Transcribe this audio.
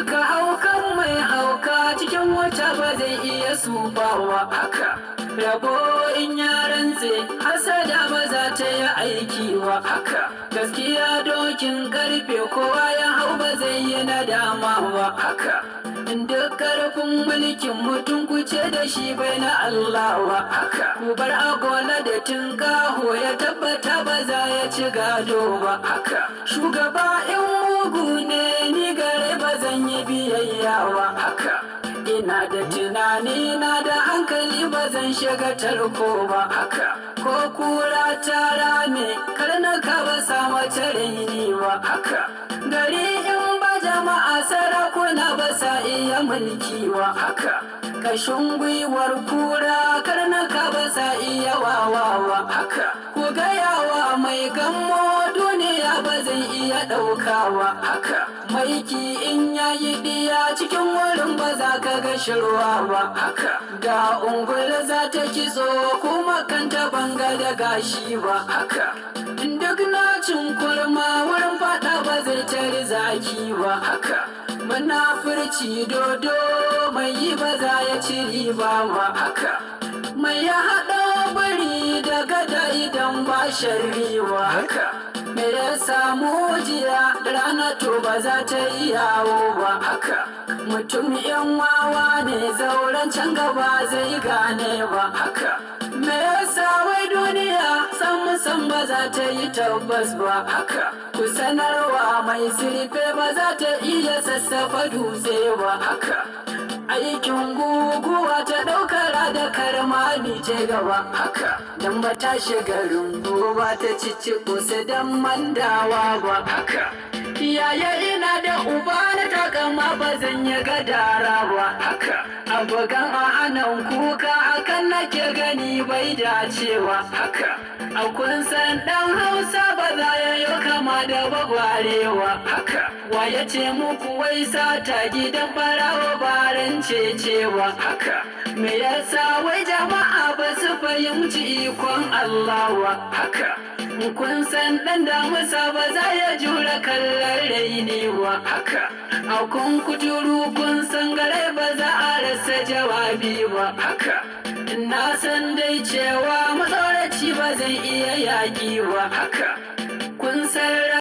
duka haukan mai hauka cikin wata ba zai iya subawa haka rabo in ya rantse hasada ba za ta yi aiki wa haka gaskiya dokin karfe kowa ya hau ba zai yi nadama wa haka duk karfin mulkin mutum kuce da shi bai na Allah wa haka ku bar agola da tinkaho ya tabbata ba za ya ci gado ba haka shugaba in mugu ne ni gare ba zan yi biyayya wa haka ina da tunani na da hankali ba zan shiga tarko ba haka ko kura ta rame karnaka ba sa mace raini ba haka gari in ba jama'a sarakuna ba sa iya mulki wa haka kashin gwiwar kura karnaka ba sa iya wawawa haka ku gayawa mai gammo duniya ba zai iya ɗaukawa haka maiki in yayi diya cikin wurin ba za ka ga shirwa ba haka da ungul za ta kitso kuma kanta banga da gashi ba haka duk nacin kurma wurin fada ba zai tari zaki ba haka munafurci dodo mai yi ba za ya ci riba ba haka mai ya haɗa bari da gada idan ba shari'a haka me ya samu jiya da rana to ba za ta yi yawo ba haka mutum yan wawa ne zauren can gaba zai gane ba haka me yasa wai duniya san san ba za ta yi tabbas ba haka ku sanarwa mai zurfe ba za ta iya sassafa dutse ba haka aikin guguwa ta ɗaukar da karmami ce gaba haka dan ba ta shiga rumbu ba ta cici kusa dan mandawa ba haka yaya ina da uba na takama ba zan yi gadara ba haka abokan a hannun kuka hakan nake gani bai dacewa haka a kun san dan hausa ba za ya yi kama da bagwarewa haka wa ya ce muku wai sata gidan barawa baran cecewa haka me yasa wai jama'a ba su fahimci ikon Allah wa haka kun san dan damusa ba za ya jura kallon raini wa haka a kun kuturu kun san gare ba za a rasa jawabi ba haka na san dai cewa matsoraci ba zai iya yaƙi wa haka kun san